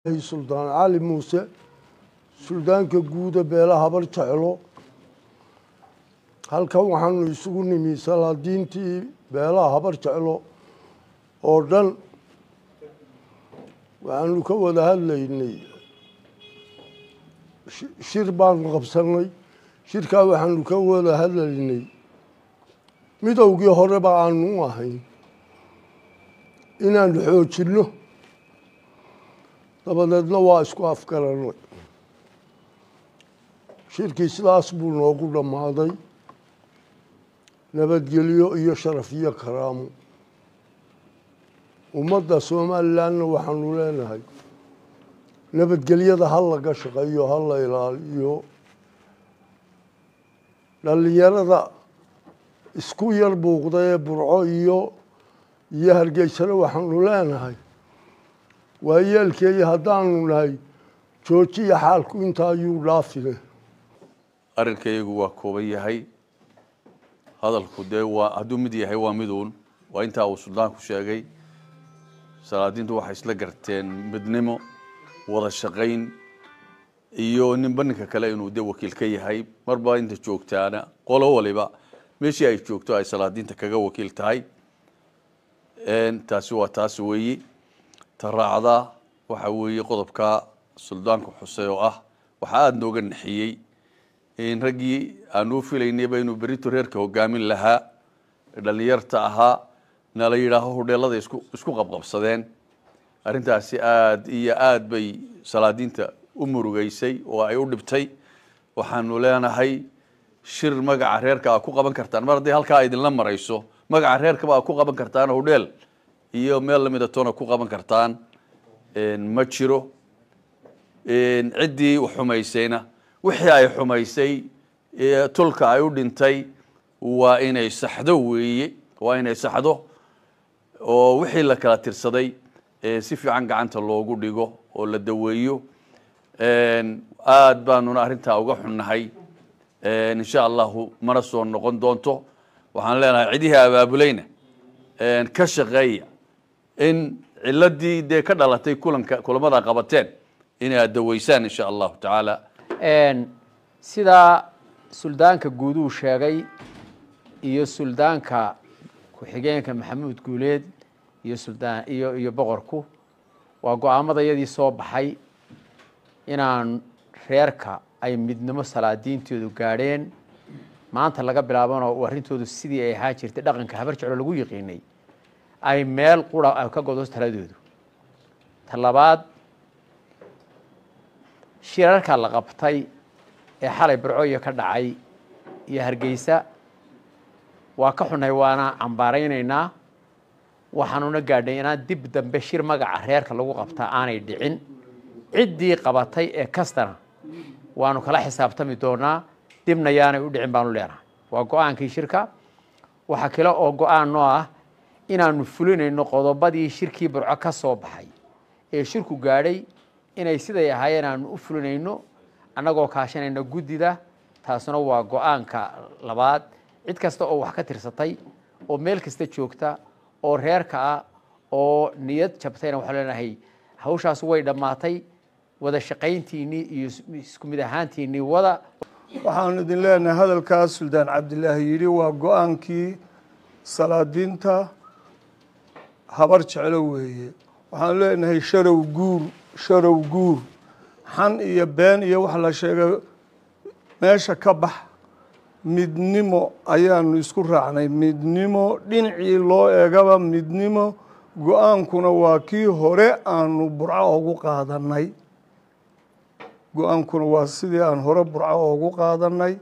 suldaan cali muuse suldaanka guuda beela habar jeclo halkan waxaanu isugu nimi salaadiintii beelaha habar jeclo oo dhan waxaanu ka wada hadlaynay shir baanu qabsanay shirkaa waxaanu ka wada hadlaynay midowgii horeba aanu u ahayn inaanu xoojinno dabadeedna waa isku afgaranay shirkii sidaas buu noogu dhammaaday nabadgelyo iyo sharaf iyo karaamo ummadda somalilandna waxaanu leenahay nabadgelyada ha laga shaqeeyo ha la ilaaliyo dhallinyarada isku yar buuqda ee burco iyo iyo hargeysana waxaanu leenahay waayeelkeeyo haddaanu nahay joojiya xaalku inta ayuu dhaafine arrinkaygu waa kooban yahay hadalku dee waa hadduu mid yahay waa miduun waa intaa uu suldaanku sheegay salaadiintu waxay isla garteen midnimo wada shaqayn iyo ninba ninka kale inuu dee wakiil ka yahay marba inta joogtaana qolo waliba meeshii ay joogto ay salaadiinta kaga wakiil tahay taasi waa taas weeyi ta raacda waxa weeye qodobka suldaanku xusey oo ah waxaa aada nooga naxiyey in raggii aan u filaynayba inuu berito reerka hogaamin lahaa dhalinyarta ahaa nala yidhaaho hodheelada isku isku qabqabsadeen arrintaasi aada iyo aada bay salaadiinta u murugeysay oo ay u dhibtay waxaanu leenahay shir magaca reerka aa ku qaban kartaan mar hadday halkaa idinla marayso magaca reerkaba aa ku qaban kartaan hodheel iyo meel lamida toona ku qaban kartaan ma jiro ciddii xumaysayna wixii ay xumaysay tulka ay u dhintay waa inay saxdo weeye waa inay saxdo oo wixii la kala tirsaday si fiican gacanta loogu dhigo oo la daweeyo aada baanuna arrintaa uga xunnahay insha allahu mana soo noqon doonto waxaan leenahay cidihii abaabulayna ka shaqeeya in ciladii dee ka dhalatay kulanka kulamada qabateen inay aad daweysaan insha allahu tacaala sidaa suldaanka guuduu sheegay iyo suldaanka ku-xigeenka maxamuud guuleed iyo suldaan iyo iyo boqorku waa go-aamada yadii soo baxay inaan reerka ay midnimo salaadiintoodu gaadheen maanta laga bilaabano arrintoodu sidii ay ahaan jirtay dhaqanka habar jeclo lagu yiqiinay ay meel qura ka godo taladoodu ta labaad shirarka la qabtay ee xalay barcooya ka dhacay iyo hargeysa waa ka xunay waana cambaaraynaynaa waxaanuna gaadhnay inaan dib dambe shir magaca reerka lagu qabtaa aanay dhicin ciddii qabatay ee kastana waanu kala xisaabtami doonaa dibna yaanay u dhicin baanu leenahay waa go-aankii shirka waxaa kale oo go-aan noo ah inaanu fulinayno qodobadii shirkii burco ka soo baxay ee shirku gaadhay inay siday ahaayeen aanu u fulinayno annagoo kaashanayna guddida taasuna waa go-aanka labaad cid kasta oo wax ka tirsatay oo meel kasta joogta oo reerka ah oo niyad jabtayna waxaan leenahay hawshaas way dhammaatay wada shaqayntiinnii iyo isku mid ahaantiinnii wada waxaanu idin leenahay hadalkaas suldaan cabdilaahi yidhi waa go-aankii salaadiinta habar jeclo weeye waxaanu leenahay sharow guur sharow guur xan iyo been iyo wax la sheegay meesha ka bax midnimo ayaanu isku raacnay midnimo dhinacii loo eegaba midnimo go-aankuna waa kii hore aanu burco ugu qaadanay go-aankuna waa sidii aan hore burco ugu qaadanay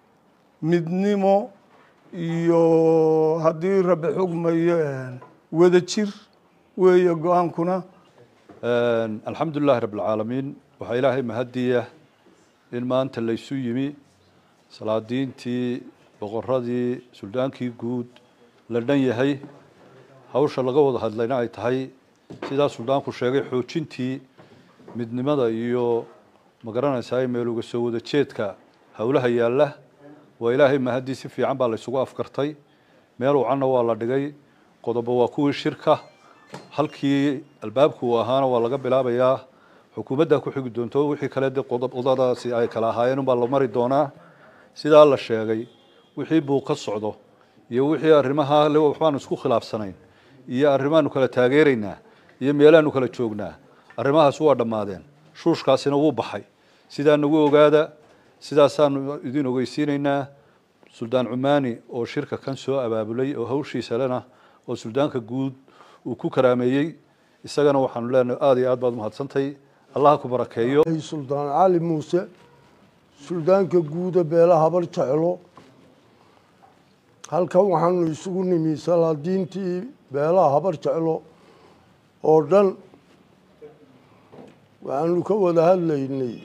midnimo iyo haddii rabi xugmayo wada jir weeye go-aankuna alxamdu lilahi rabb alcaalamiin waxaa ilaahay mahadiya in maanta laysu yimi salaadiintii boqoradii suldaankii guud la dhan yahay hawsha laga wada hadlayna ay tahay sidaa suldaanku sheegay xoojintii midnimada iyo magaranaysaa meel uga soo wada jeedka howlaha yaalla waa ilaahay mahadii si fiican baa laysugu afkartay meel wacanna waa la dhigay qodobo waa kuwii shirka halkii albaabku uu ahaana waa laga bilaabayaa xukuumaddaa ku xigi doonto wixii kale de qodadaasi ay kala ahaayeen unbaa la mari doonaa sidaa la sheegay wixii buu ka socdo iyo wixii arrimaha le waxbaanu isku khilaafsanayn iyo arrimaanu kala taageeraynaa iyo meelaanu kala joognaa arrimahaas waa dhammaadeen shuushkaasina wuu baxay sidaa nagu ogaada sidaasaanu idin ogeysiinaynaa suldaan cumaani oo shirka kan soo abaabulay oo hawshiisa lena oo suldaanka guud uu ku karaameeyey isagana waxaanu leenahay aada iyo aad baad umahadsantahay allaha ku barakeeyo suldaan cali muuse suldaanka guuda beela habar jeclo halkan waxaanu isugu nimi salaadiintii beelaha habar jeclo oo dhan waxaanu ka wada hadlaynay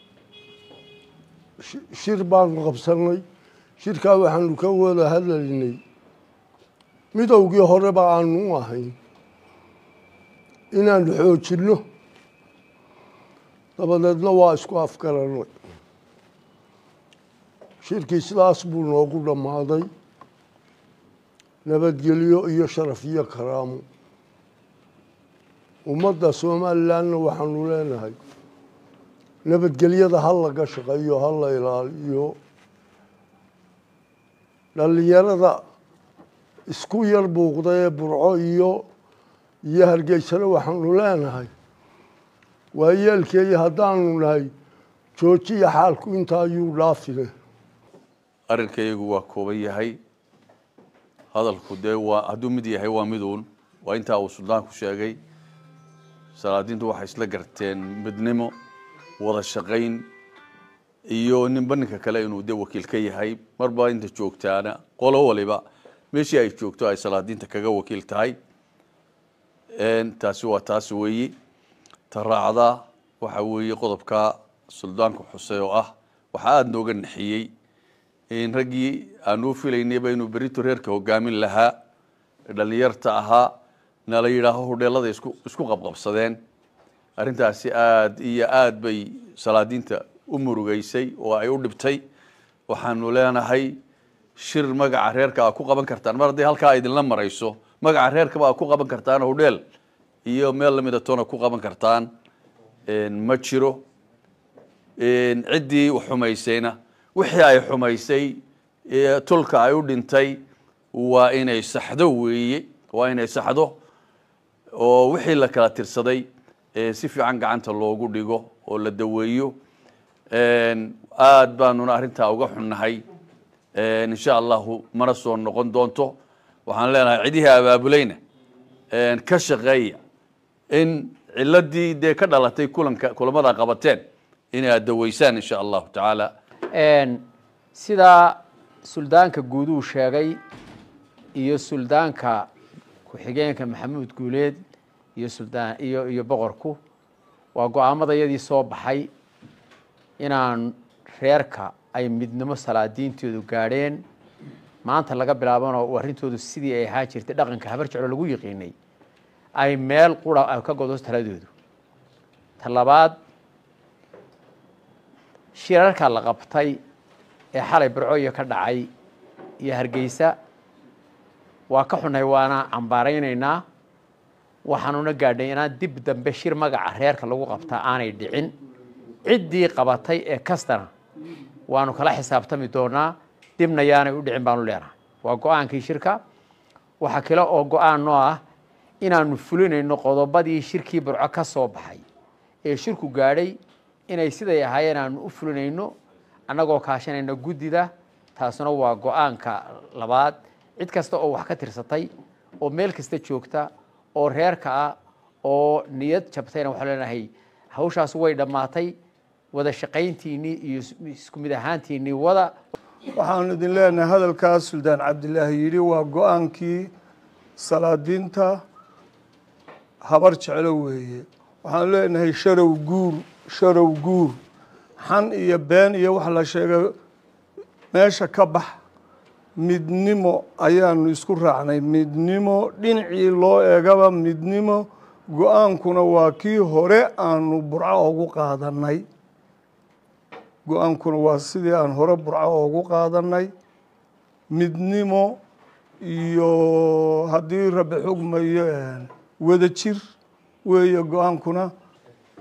shir baanu qabsanay shirkaa waxaanu ka wada hadlaynay midowgii horeba aanu u ahayn inaanu xoojinno dabadeedna waa isku afgaranay shirkii sidaas buu noogu dhammaaday nabadgelyo iyo sharaf iyo karaamo ummadda somalilandna waxaanu leenahay nabadgelyada ha laga shaqeeyo ha la ilaaliyo dhallinyarada isku yar buuqda ee burco iyo iyo hargeysana waxaanu leenahay waayeelkeeyo haddaanu nahay joojiya xaalku intaa ayuu dhaafine arrinkaygu waa kooban yahay hadalku dee waa hadduu mid yahay waa miduun waa intaa uu suldaanku sheegay salaadiintu waxay isla garteen midnimo wada shaqayn iyo ninba ninka kale inuu de wakiil ka yahay marba inta joogtaana qolo waliba meeshii ay joogto ay salaadiinta kaga wakiil tahay taasi waa taas weeyi ta raacda waxa weeye qodobka suldaanku xusey oo ah waxaa aada nooga naxiyey in raggii aanu filaynayba inuu berito reerka hogaamin lahaa dhalinyarta ahaa na la yidhaaho hodheelada isku isku qabqabsadeen arrintaasi aada iyo aada bay salaadiinta u murugeysay oo ay u dhibtay waxaanu leenahay shir magaca reerka aa ku qaban kartaan mar hadday halkaa idinla marayso magaca reerkaba aa ku qaban kartaan hodheel iyo meel lamida toona ku qaban kartaan ma jiro ciddii xumaysayna wixii ay xumaysay tulka ay u dhintay waa inay saxdo weeye waa inay saxdo oo wixii la kala tirsaday si fiican gacanta loogu dhigo oo la daweeyo aada baanuna arrintaa uga xunnahay insha allahu mana soo noqon doonto waxaan leenahay cidihii abaabulayna ka shaqeeya in ciladii dee ka dhalatay kulanka kulamada qabateen inay aad daweysaan insha allahu tacaala sidaa suldaanka guuduu sheegay iyo suldaanka ku-xigeenka maxamuud guuleed iyo suldaan iyo iyo boqorku waa go-aamada yadii soo baxay inaan reerka ay midnimo salaadiintoodu gaadheen maanta laga bilaabano arrintoodu sidii ay ahaa jirtay dhaqanka habar jeclo lagu yiqiinay ay meel qura ka godo taladoodu ta labaad shirarka la qabtay ee xalay barcooya ka dhacay iyo hargeysa waa ka xunay waana cambaaraynaynaa waxaanuna gaadhay inaan dib dambe shir magaca reerka lagu qabtaa aanay dhicin ciddii qabatay ee kastana waanu kala xisaabtami doonaa dibna yaanay u dhicin baanu leenahay waa go-aankii shirka waxaa kale oo go-aan noo ah inaanu fulinayno qodobadii shirkii burco ka soo baxay ee shirku gaadhay inay siday ahaayeen aanu u fulinayno annagoo kaashanayna guddida taasuna waa go-aanka labaad cid kasta oo wax ka tirsatay oo meel kasta joogta oo reerka ah oo niyad jabtayna waxaan leenahay hawshaas way dhammaatay wada shaqayntiinnii iyo isku mid ahaantiinnii wada waxaanu idin leenahay hadalkaas suldaan cabdilaahi yidhi waa go-aankii salaadiinta habar jeclo weeye waxaanu leenahay sharow guur sharow guur xan iyo been iyo wax la sheegay meesha ka bax midnimo ayaanu isku raacnay midnimo dhinacii loo eegaba midnimo go-aankuna waa kii hore aanu burco ugu qaadanay go-aankuna waa sidii aan hore burco ugu qaadanay midnimo iyo haddii rabi xugmayo wada jir weeye go-aankuna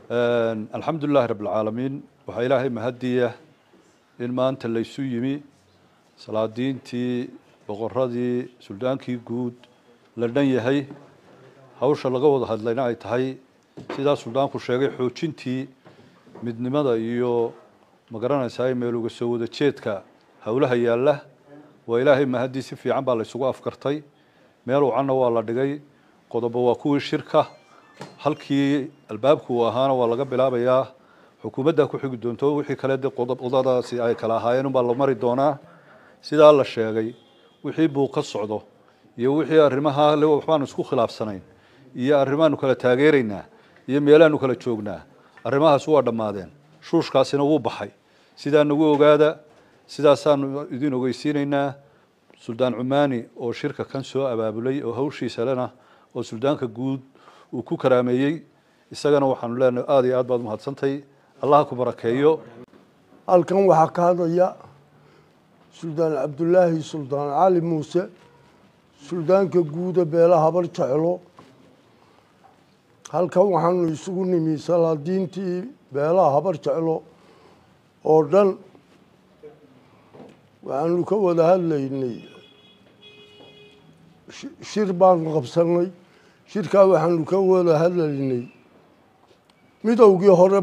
alxamdu lilahi rabb alcaalamiin waxaa ilaahay mahadiya in maanta laysu yimi salaadiintii boqoradii suldaankii guud la dhan yahay hawsha laga wada hadlayna ay tahay sidaa suldaanku sheegay xoojintii midnimada iyo magaranaysaa meeluga soo wada jeedka howlaha yaalla waa ilaahay mahadii si fiican baa laysugu afkartay meel wacanna waa la dhigay qodobo waa kuwii shirka halkii albaabku uu ahaana waa laga bilaabayaa xukuumaddaa ku xigi doonto wixii kale de qodobadaasi ay kala ahaayeen unbaa la mari doonaa sidaa la sheegay wixii buu ka socdo iyo wixii arrimaha waxbaanu isku khilaafsanayn iyo arrimaanu kala taageeraynaa iyo meelaanu kala joognaa arrimahaas waa dhammaadeen shuushkaasina wuu baxay sidaa nagu ogaada sidaasaanu idin ogeysiinaynaa suldaan cumaani oo shirka kan soo abaabulay oo hawshiisa lena oo suldaanka guud uu ku karaameeyey isagana waxaanu leenahay aada iyo aad baad umahadsantay allaha ku barakeeyo halkan waxaa ka hadlaya suldaan cabdulaahi suldaan cali muuse suldaanka guuda beela habar jeclo halkan waxaanu isugu nimi salaadiintii beelaha habar jeclo oo dhan waxaanu ka wada hadlaynay shir baanu qabsanay shirkaa waxaanu ka wada hadlaynay midowgii hore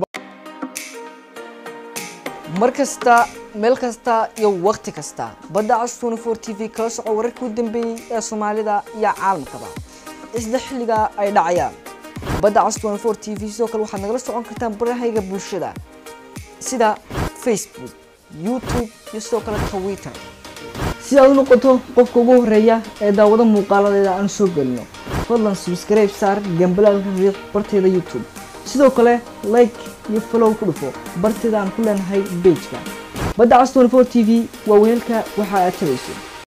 mar kasta meel kasta iyo wakhti kasta badda cas twenty four t v kala soco wararkii u dambeeyey ee soomaalida iyo caalamkaba isla xilliga ay dhacayaan badda cas twenty four t v sidoo kale waxaad nagala socon kartaan barahayga bulshada sida facebook youtube iyo sidoo kale twitter si aad u noqoto qofka ugu horeeya ee daawado muuqaaladeeda aan soo gelino fadlan subscribe saar gambalaalka riix barteeda youtube sidoo kale like iyo follow ku dhufo barteeda aan ku leenahay bejka badda cas 24 t v waa weelka waxa aad tabayso